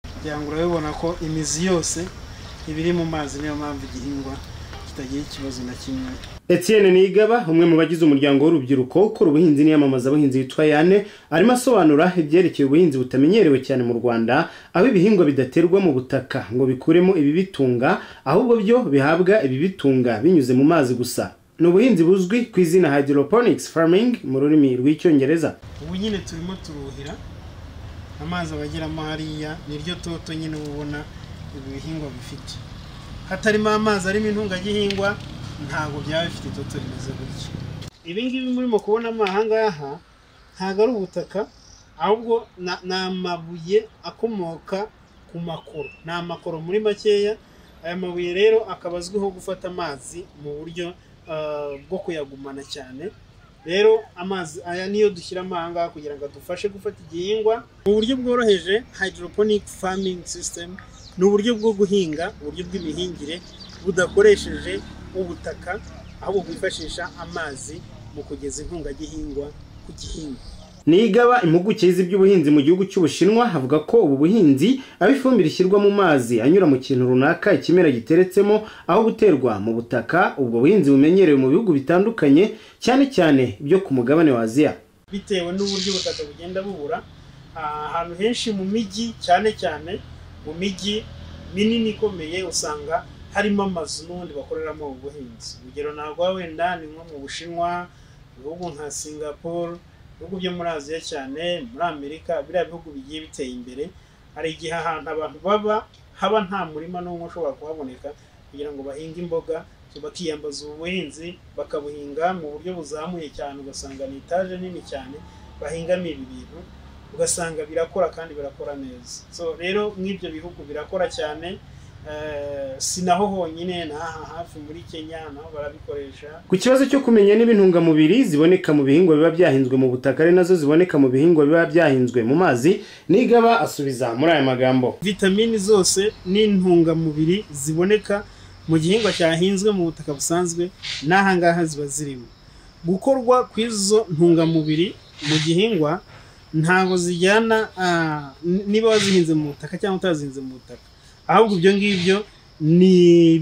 kugira ngo urabibona ko imizi yose iba iri mu mazi niyo mpamvu igihingwa kitagira ikibazo na kimwe Etienne Nigaba umwe mu bagize umuryango w'urubyiruko ukora ubuhinzi n'iyamamaza abahinzi witwa Yane arimo asobanura ibyerekeye ubuhinzi butamenyerewe cyane mu Rwanda aho ibihingwa bidaterwa mu butaka ngo bikuremo ibibitunga ahubwo byo bihabwa ibibitunga binyuze mu mazi gusa ni ubuhinzi buzwi ku izina hydroponics farming mu rurimi rw'icyongereza ubu nyine turimo turuhira amazi abageramo hariya niryo toto nyine uba ubona ibi bihingwa bifite hatarimo amazi arimo intungagihingwa ntabwo byaba bifite itoto rimeze gutya ibi ngibi murimo kubona ahangaha ntabwo ari ubutaka ahubwo na- ni amabuye akomoka ku makoro ni amakoro muri makeya aya mabuye rero akaba azwiho gufata amazi mu buryo ah, bwo kuyagumana cyane rero amazi aya niyo dushyiramo ahangaha kugira ngo adufashe gufata igihingwa mu buryo bworoheje hydroponic farming system ni uburyo bwo guhinga uburyo bw'imihingire budakoresheje ubutaka ahubwo bwifashisha amazi mu kugeza intungagihingwa ku gihingwa Nigaba impuguke z'iby'ubuhinzi mu gihugu cy'Ubushinwa avuga ko ubu buhinzi aho ifumbire ishyirwa mu mazi anyura mu kintu runaka ikimera giteretsemo aho guterwa mu butaka ubwo buhinzi bumenyerewe mu bihugu bitandukanye cyane cyane byo ku mugabane wa Aziya bitewe n'uburyo ubutaka bugenda bubura ah, ahantu henshi mu mijyi cyane cyane mu mijyi minini ikomeye usanga harimo amazu n'ubundi bakoreramo ubuhinzi urugero ntabwo wenda ni nko mu bushinwa mu bihugu nka singapore ibihugu byo muri aziya cyane muri amerika biriya bihugu bigiye biteye imbere hari igihe ahantu abantu baba haba nta murima n'umwe ushobora kuhaboneka kugira ngo bahinge imboga bakiyambaza ubu buhinzi bakabuhinga mu buryo buzamuye cyane ugasanga ni etaje nini cyane bahingamo ibi bintu ugasanga birakora kandi birakora neza so rero nk'ibyo bihugu birakora cyane Eh, si naho honyine n'aha hafi muri kenya naho barabikoresha Ku kibazo cyo kumenya niba intungamubiri ziboneka mu bihingwa biba byahinzwe mu butaka ari nazo ziboneka mu bihingwa biba byahinzwe mu mazi Nigaba asubiza muri aya magambo vitamini zose n'intungamubiri ziboneka mu gihingwa cyahinzwe mu butaka busanzwe n'ahangaha ziba zirimo gukorwa kw'izo ntungamubiri mu gihingwa ntabwo zijyana ah, n- niba wazihinze mu butaka cyangwa utazihinze mu butaka ahubwo ibyo ngibyo ni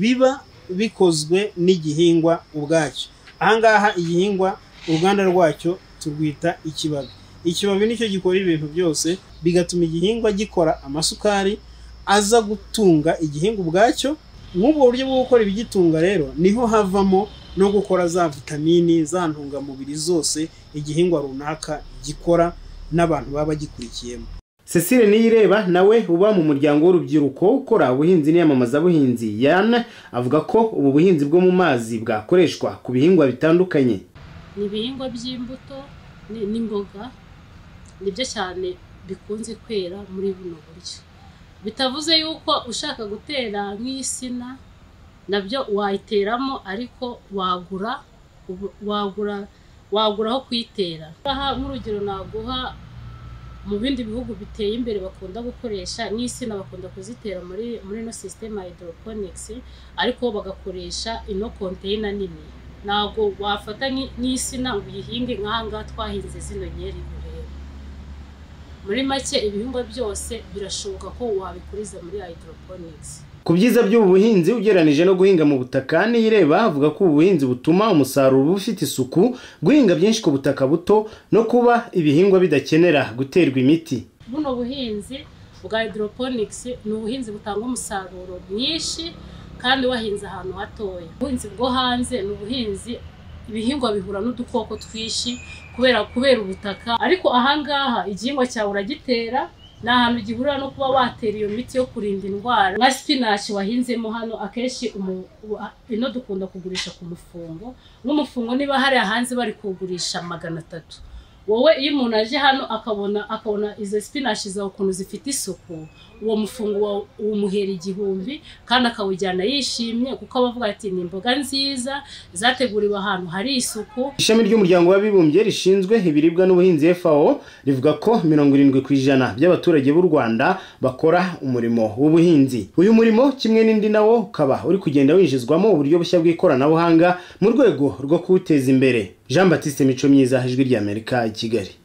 biba bikozwe n'igihingwa ubwacyo ahangaha igihingwa uruganda rwacyo turwita ikibabi ikibabi nicyo gikora ibintu byose bigatuma igihingwa gikora amasukari aza gutunga igihingwa ubwacyo nk'ubwo buryo bwo gukora ibigitunga rero niho havamo no gukora za vitamini za ntungamubiri zose igihingwa runaka gikora n'abantu baba bagikurikiyemo Cecile Niyireba nawe uba mu muryango w'urubyiruko ukora ubuhinzi n'iyamamazabuhinzi Yana avuga ko ubu buhinzi bwo mu mazi bwakoreshwa ku bihingwa bitandukanye ni ibihingwa by'imbuto ni- n'imboga nibyo cyane bikunze kwera muri buno buryo bitavuze yuko ushaka gutera nk'insina nabyo wayiteramo ariko wagura ubu- wagura wagura aho kuyitera aha nk'urugero naguha mu bindi bihugu biteye imbere bakunda gukoresha n'insina bakunda kuzitera muri muri ino sisiteme hydroponics ariko bo bagakoresha ino konteyina nini ntabwo wafata nki- nk'insina ngo uyihinge nk'ahangaha twahinze zino nkeri urebe muri make ibihingwa byose birashoboka ko wabikuriza muri hydroponics ku byiza by'ubu buhinzi ugereranije no guhinga mu butaka Niyireba avuga ko ubu buhinzi butuma umusaruro uba ufite isuku guhinga byinshi ku butaka buto no kuba ibihingwa bidakenera guterwa imiti buno buhinzi bwa hydroponics ni ubuhinzi butanga umusaruro mwinshi kandi wahinze ahantu hatoya ubuhinzi bwo hanze ni ubuhinzi ibihingwa bihura n'udukoko twinshi kubera kubera ubutaka ariko ahangaha igihingwa cyawe uragitera ni ahantu gihurira no kuba watera iyo miti yo kurinda indwara nka spinach wahinzemo hano akenshi umu- wa- ino dukunda kugurisha ku mufungo nk'umufungo niba hariya hanze bari kugurisha magana atatu wowe iyo umuntu aje hano akabona akabona izo spinach zawe ukuntu zifite isuku uwo mufungo wawe umuhera igihumbi kandi akawujyana yishimye kuko aba avuga ati ni imboga nziza zateguriwe ahantu hari isuku Ishami ry'umuryango w'abibumbye rishinzwe ibiribwa n'ubuhinzi FAO rivuga ko mirongo irindwi ku ijana by'abaturage b'u Rwanda bakora umurimo w'ubuhinzi. Uyu murimo kimwe n'indi nawo ukaba uri kugenda winjizwamo uburyo bushya bw'ikoranabuhanga mu rwego rwo kuwuteza imbere. Jean Baptiste Mico Myiza, Ijwi ry'Amerika, i Kigali.